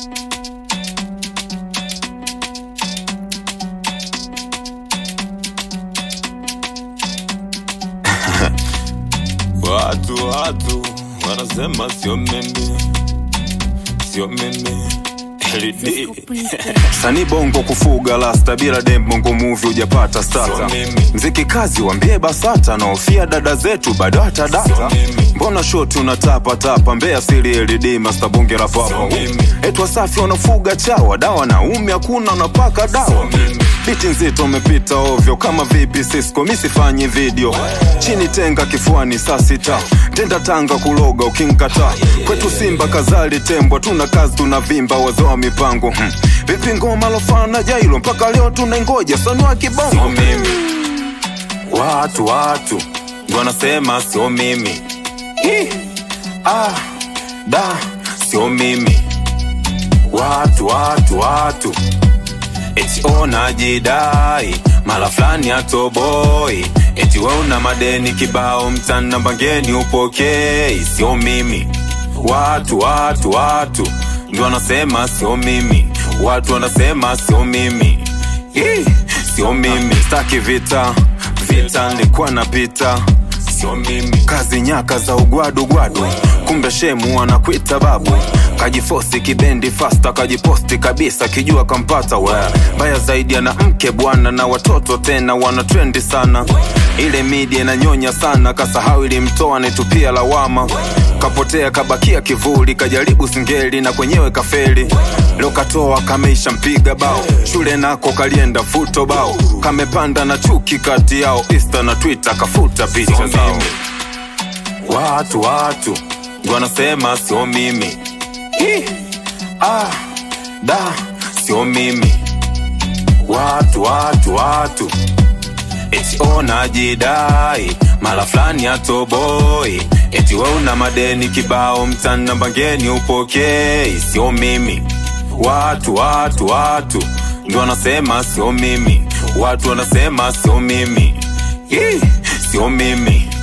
Watu watu wanasema sio mimi, sio mimi LD. sani bongo kufuga lasta bila dem bongo movie hujapata stata Sio mimi. mziki kazi wambie basata naofia dada zetu bado hata data Sio mimi. mbona shoti unatapatapa mbea siri led masta bonge la papa Sio mimi. etwa safi wanafuga chawa dawa na umi hakuna unapaka dawa Sio mimi. biti nzito umepita ovyo kama vipi sisko misifanyi video chini tenga kifuani saa sita tenda tanga kuloga ukinkata kwetu simba kazali tembwa tuna kazi tunavimba wazoa mipango hmm. vipi ngoma lofana jailo mpaka leo tunaingoja sanua Sio kibongo mimi, watu watu ndo wanasema sio mimi Ih, ah, da sio mimi watu watu watu eti onajidai mala fulani atoboi eti we una madeni kibao mtana mbangeni upokei sio mimi watu watu watu ndo wanasema sio mimi watu wanasema sio mimi Ih, sio mimi staki vita vita nilikuwa napita sio mimi, kazi nyaka za ugwadu gwadu kumbe shemu anakwita babu kajifosi kibendi fasta kajiposti kabisa kijua kampata we mbaya zaidi ana mke bwana na watoto tena wana trendi sana ile media inanyonya sana kasahau ilimtoa naitupia lawama kapotea kabakia kivuli kajaribu singeli na kwenyewe kafeli leo katoa kameisha mpiga bao shule nako kalienda futo bao kamepanda na chuki kati yao insta na twitter kafuta picha sio zao mimi, watu watu ndo wanasema sio mimi Ih, ah, da sio mimi watu watu watu eti onajidai mala fulani atoboi eti we una madeni kibao mtana mbangeni upokei sio mimi watu watu watu ndo wanasema sio mimi watu wanasema sio mimi Ih, sio mimi